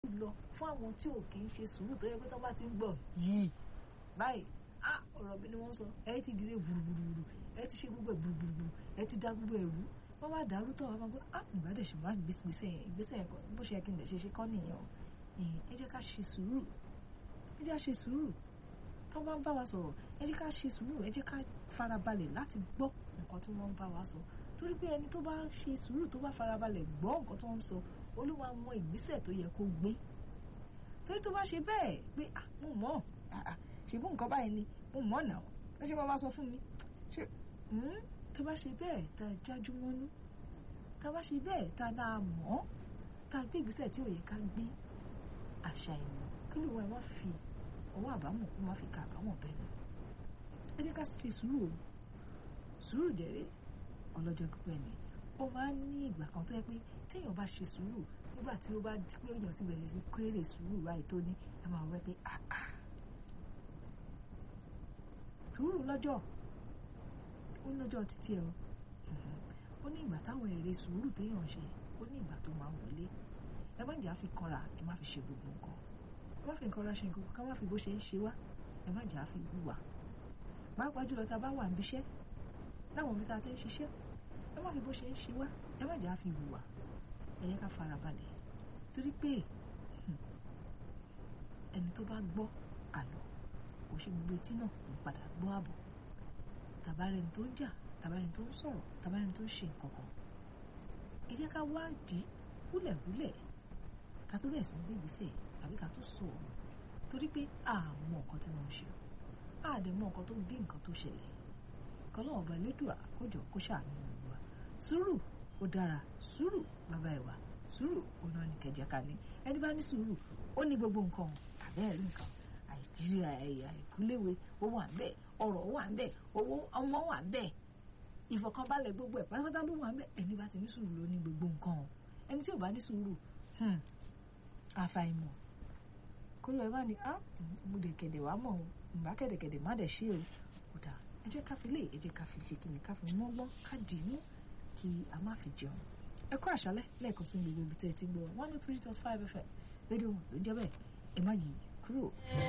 lọ fún àwọn tí ò kì í ṣe sùúrù tó yẹ pé tó bá ti ń gbọ́ yìí báyìí ah ọ̀rọ̀ mi ni wọ́n sọ ẹ ti dìde gbùrùgbùrù ẹ ti ṣe gbogbo ẹ̀ gbùrùgbùrù ẹ ti dá gbogbo ẹ̀rú wọ́n wá dàrú tọ̀ wọ́n máa gbọ́ ah ìgbàdẹ̀ ṣe máa gbèsè yẹn ìgbésẹ̀ yẹn bó ṣe yẹ kí n lè ṣe ṣe kọ́ nìyẹn o ẹ jẹ́ ká ṣe sùúrù ẹ jẹ́ ká ṣe sùúrù tó bá ń bá wa sọ̀rọ̀ ẹ jẹ́ ká ṣe sùúrù ẹ jẹ́ ká farabalẹ̀ láti gbọ́ nǹkan tí wọ́n ń bá wa sọ torí pé ẹni tó bá ṣe sùúrù tó bá farabalẹ̀ gbọ́ nǹkan tó ń sọ olúwa mọ ìgbésẹ̀ tó yẹ kó gbé torí tó bá ṣe bẹ́ẹ̀ pé ah mo mọ̀ ṣèbú nǹkan báyìí ni mo mọ̀ náà ẹ ṣe máa bá sọ fún mi ṣe tó bá ṣe bẹ́ẹ̀ tá a jájú mọ́nú tá a bá ṣe bẹ́ẹ̀ tá a náà mọ̀ tá a gbé ìgbésẹ̀ tí ò yẹ ká gbé àṣà ìmọ̀ kí ló wá ẹ má fi ọwọ́ àbámọ̀ kó má fi ka àbámọ̀ bẹ́ẹ̀ ni ẹ jẹ́ ká ṣe sùúrù o sùúrù dẹ̀rẹ́ ọlọ́jọ́ pípẹ́ ni ó máa ń ní ìgbà kan tó yẹ pé téèyàn bá ṣe sùúrù nígbà tí ó bá di pé èèyàn ti bẹ̀rẹ̀ sí kéré sùúrù báyìí tó ní ẹ máa wẹ́ pé àà sùúrù lọ́jọ́ ó ní lọ́jọ́ títí ẹ o ó ní ìgbà táwọn èrè sùúrù téèyàn ṣe ó ní ìgbà tó máa wọlé ẹ má jà á fi kanra ẹ má fi ṣe gbogbo nǹkan ẹ má fi kanra ṣe nǹkan ká má fi bó ṣe ń ṣe wá ẹ má jà á fi hùwà pàápàá jùlọ tá a bá wà níbi iṣẹ́ láwọn ibi tá a ti ń ṣiṣẹ́ ẹ má fi bó ṣe ń ṣe wá ẹ má jà á fi hùwà ẹ yẹ ká farabalẹ̀ torí pé ẹni tó bá gbọ́ àlọ́ kò ṣe gbogbo etí náà ń padà gbọ́ àbọ̀ tàbárẹni tó ń jà tàbárẹni tó ń sọ̀rọ̀ tàbárẹni tó ń ṣe nǹkan kan ẹ jẹ́ ká wádìí húlẹ̀húlẹ̀ ká tó bẹ̀rẹ̀ sí ní gbègbèsẹ̀ tàbí ká tó sọ ọ̀rọ̀ torí pé a mọ nǹkan tí wọ́n ń ṣe a dẹ̀ mọ nǹkan tó bí nǹkan tó ṣẹlẹ̀ kọ́lọ́ ọba elédùà kójọ kó ṣàánú gbogbo wa sùúrù ó dára sùúrù bàbá ìwà sùúrù ó náà ní kẹjẹ ká ní ẹni bá ní sùúrù ó ní gbogbo nǹkan àbẹ́ẹ̀rí nǹkan àìjíríà ẹ̀yà ìkúléwé ó wà ń bẹ̀ ọ̀rọ̀ wà ń bẹ̀ owó ọmọ wà ń bẹ̀ ìfọ̀kànbalẹ̀ gbogbo ẹ̀ pátápátá ló wà ń bẹ̀ ẹni bá ti ní sùúrù ló ní gbogbo nǹkan o ẹni tí ò bá ní sùúrù àfàìmọ̀ kó lọ ẹ bá ní á mo dẹ̀ kẹ̀dẹ̀ wá mọ̀ o ìgbà kẹ̀dẹ̀kẹ̀dẹ̀ má dẹ̀ ṣe o kò dáa ẹ jẹ́ ká fi lé ẹ jẹ́ ká fi ṣe kíni ká fi mọ́gbọ́n ká dì í mú kí a má fi jẹun ẹ kú àṣálẹ́ lẹ́ẹ̀kan sí gbogbo ibi tẹ́ ẹ ti gbọ́ one two three dot five fm rédíò ló ń jẹ́ bẹ́ẹ̀ ẹ má yí kúrò.